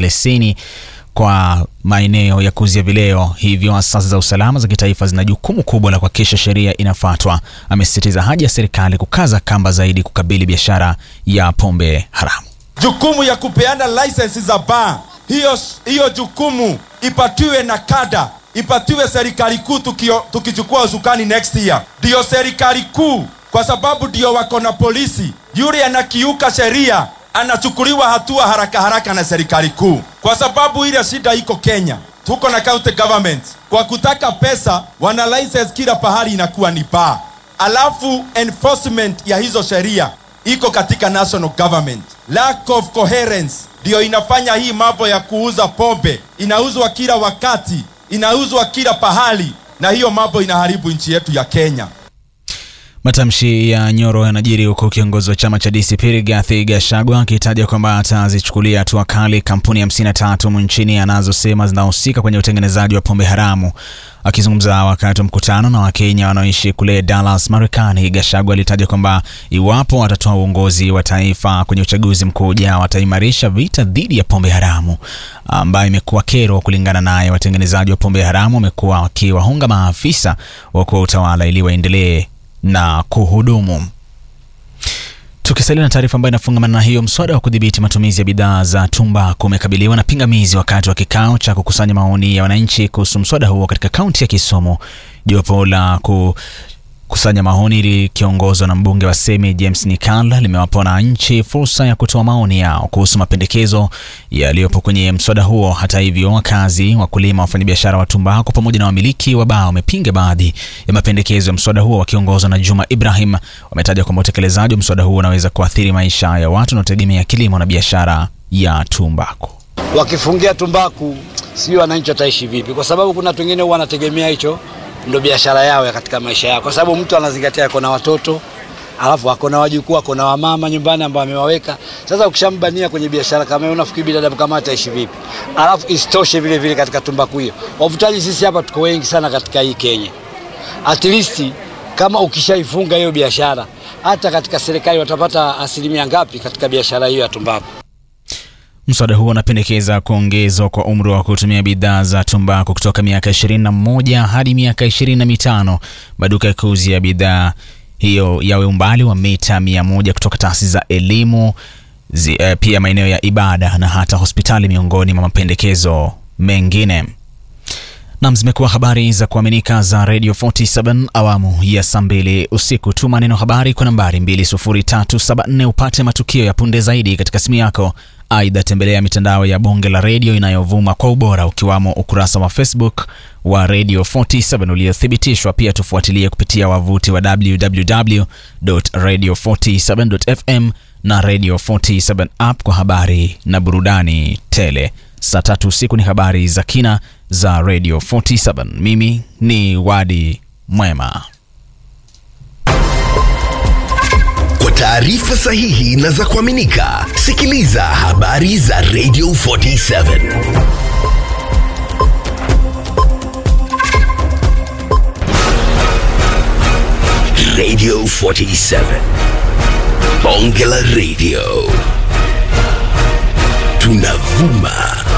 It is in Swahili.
leseni kwa maeneo ya kuuzia vileo. Hivyo asasi za usalama za kitaifa zina jukumu kubwa la kuhakikisha sheria inafuatwa. Amesisitiza haja ya serikali kukaza kamba zaidi kukabili biashara ya pombe haramu. Jukumu ya kupeana license za baa, hiyo hiyo jukumu ipatiwe na kada, ipatiwe serikali kuu tukichukua usukani next year. Ndiyo serikali kuu, kwa sababu ndio wako na polisi. Yule anakiuka sheria anachukuliwa hatua haraka haraka na serikali kuu, kwa sababu ile shida iko Kenya. Tuko na county government, kwa kutaka pesa wana license kila pahali inakuwa ni baa, alafu enforcement ya hizo sheria iko katika national government. Lack of coherence ndio inafanya hii mambo ya kuuza pombe, inauzwa kila wakati, inauzwa kila pahali, na hiyo mambo inaharibu nchi yetu ya Kenya. Matamshi ya Nyoro yanajiri huku kiongozi wa chama cha DCP Rigathi Gachagua akitaja kwamba atazichukulia hatua kali kampuni 53 nchini anazosema zinahusika kwenye utengenezaji wa pombe haramu. Akizungumza wakati wa mkutano na Wakenya wanaoishi kule Dallas, Marekani, Gachagua alitaja kwamba iwapo watatoa uongozi wa taifa kwenye uchaguzi mkuu ujao, wataimarisha vita dhidi ya pombe haramu ambayo imekuwa kero. Kulingana naye, watengenezaji wa pombe haramu wamekuwa wakiwahonga maafisa wakuu wa utawala ili waendelee na kuhudumu. Tukisalia na taarifa ambayo inafungamana na hiyo, mswada wa kudhibiti matumizi ya bidhaa za tumbaku umekabiliwa na pingamizi wakati wa kikao cha kukusanya maoni ya wananchi kuhusu mswada huo katika kaunti ya Kisumu. Jopo la kukusanya maoni likiongozwa na mbunge wa Semi James Nikala limewapa wananchi fursa ya kutoa maoni yao kuhusu mapendekezo yaliyopo kwenye mswada huo. Hata hivyo, wakazi, wakulima, wafanyabiashara wa tumbaku pamoja na wamiliki wa baa wamepinga baadhi ya mapendekezo ya mswada huo. Wakiongozwa na Juma Ibrahim, wametaja kwamba utekelezaji wa mswada huo unaweza kuathiri maisha ya watu wanaotegemea kilimo na biashara ya tumbaku. Wakifungia tumbaku, sijui wananchi wataishi vipi, kwa sababu kuna watu wengine wanategemea hicho ndo biashara yao ya katika maisha yao, kwa sababu mtu anazingatia ako na watoto alafu ako na wajukuu ako na wamama nyumbani ambao amewaweka. Sasa ukishambania kwenye biashara kama hiyo, unafikiri binadamu kama ataishi vipi? Alafu isitoshe vile vile katika tumbaku hiyo, wavutaji sisi hapa tuko wengi sana katika hii Kenya. At least kama ukishaifunga hiyo biashara, hata katika serikali watapata asilimia ngapi katika biashara hiyo ya tumbaku? Mswada huo unapendekeza kuongezwa kwa umri wa kutumia bidhaa za tumbaku kutoka miaka 21 hadi miaka 25. Maduka ya kuuzia bidhaa hiyo yawe umbali wa mita 100 kutoka taasisi za elimu zi, eh, pia maeneo ya ibada na hata hospitali miongoni mwa mapendekezo mengine. Nam, zimekuwa habari za kuaminika za Radio 47 awamu ya saa mbili usiku. Tuma neno habari kwa nambari 20374 upate matukio ya punde zaidi katika simu yako. Aidha, tembelea mitandao ya bonge la redio inayovuma kwa ubora ukiwamo ukurasa wa Facebook wa Radio 47 uliothibitishwa. Pia tufuatilie kupitia wavuti wa www.radio47.fm na Radio 47 app kwa habari na burudani tele. Saa tatu usiku ni habari za kina za Radio 47. Mimi ni Wadi Mwema. Kwa taarifa sahihi na za kuaminika, sikiliza habari za Radio 47. Radio 47. Bonge la Radio. Tunavuma